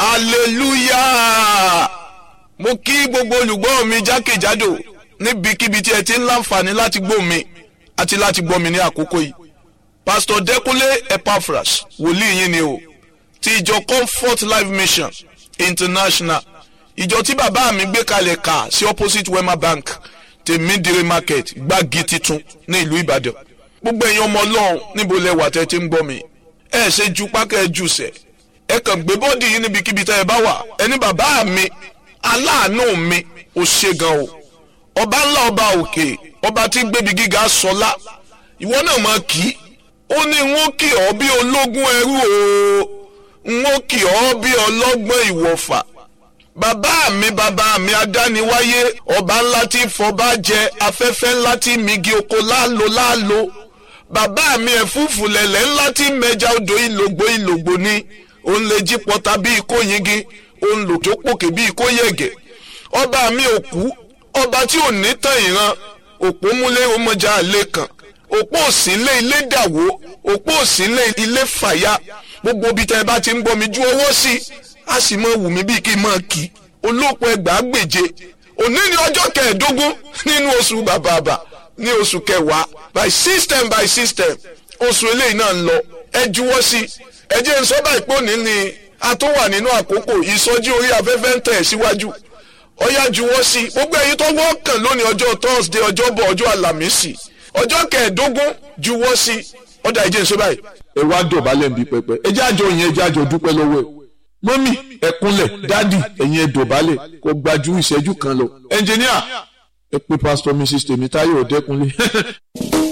hallelujah mo kí gbogbo olùgbọ́ mi jákèjádò níbikíbi tí ẹ ti ń láǹfààní láti gbọ́ mi àti láti gbọ́ mi ní àkókò yìí pastor Dẹ́kúnlé Epaphras wòlíì yín ni o ti ìjọ Comfort Life Mission International ìjọ tí bàbá mi gbé kalẹ̀ kà sí opposite Wema Bank tèmídìrí market gbági titun ní ìlú Ìbàdàn gbogbo ẹ̀yin ọmọ Ọlọ́run níbo lẹ wà tẹ́ ti ń gbọ́ mi ẹ ṣe ju pákẹ́ jù sẹ̀ ẹ kàn gbé bọ́ọ̀dì yìí níbikíbi tẹ́ ẹ bá wà ẹni bàbá mi aláàánú mi ò ṣe gan o ọba ńlá ọba òkè ọba tí gbébi gíga sọlá ìwọ náà máa kì í ó ní n ó kì ọ́ bí ológun ẹrú o n ó kì ọ́ bí ọlọ́gbọ́n ìwọ̀fà bàbá mi bàbá mi adániwáyé ọba ńlá tí fọba jẹ afẹ́fẹ́ ńlá tí migi oko láàlò láàlò bàbá mi ẹ̀fúùfù lẹ̀lẹ̀ ńlá tí mẹja odò ìlògbò ìlògbò ni òun lè jí pọta bí ikó yingi òun lò tó pòkè bí ikó yẹ̀gẹ̀ ọba mi òkú ọba tí ò ní tàn ìran òpó múlé ọmọjà àlè kan òpó òsínlé ilé dàwó òpó òsínlé ilé fàyà gbogbo ibi tẹ́ ẹ bá ti ń gbọ́ mi ju owó sí a sì mọ wù mí bíi kí n máa kí olóòpọ̀ ẹgbàá gbèje òní ni ọjọ́ kẹẹ̀ẹ́dógún nínú oṣù bàbàbà ní oṣù kẹwàá by system by system oṣù eléyìí náà ń lọ ẹ juwọ́ sí ẹ jẹ́ n sọ báyìí pé òní ni a tó wà nínú àkókò ìsọjí orí afẹ́fẹ́ ń tẹ̀ síwájú ọyá juwọ́ sí gbogbo ẹ̀yin tó wọ́n kàn lónìí ọjọ́ thursday ọjọ́bọ̀ ọjọ́ àlàmísì ọjọ́ kẹẹ̀ẹ́dógún juwọ́ sí ọ̀dà ẹ jẹ́ n sọ báyìí. ẹ wá dọ̀bálẹ̀ ń bí pẹpẹ ẹ jẹ́ àjọ yẹn ẹ jẹ́ àjọ dúpẹ́ lọ́wọ́ ẹ mọ́mì ẹ kúnlẹ̀ dádì ẹ̀yin ẹ dọ̀bálẹ̀ kó gbajú ìṣẹ́jú kan lọ ẹnjìníà ẹ pé pásítọ̀ mrs tèmítáyọ̀ ọ̀dẹ́kunlé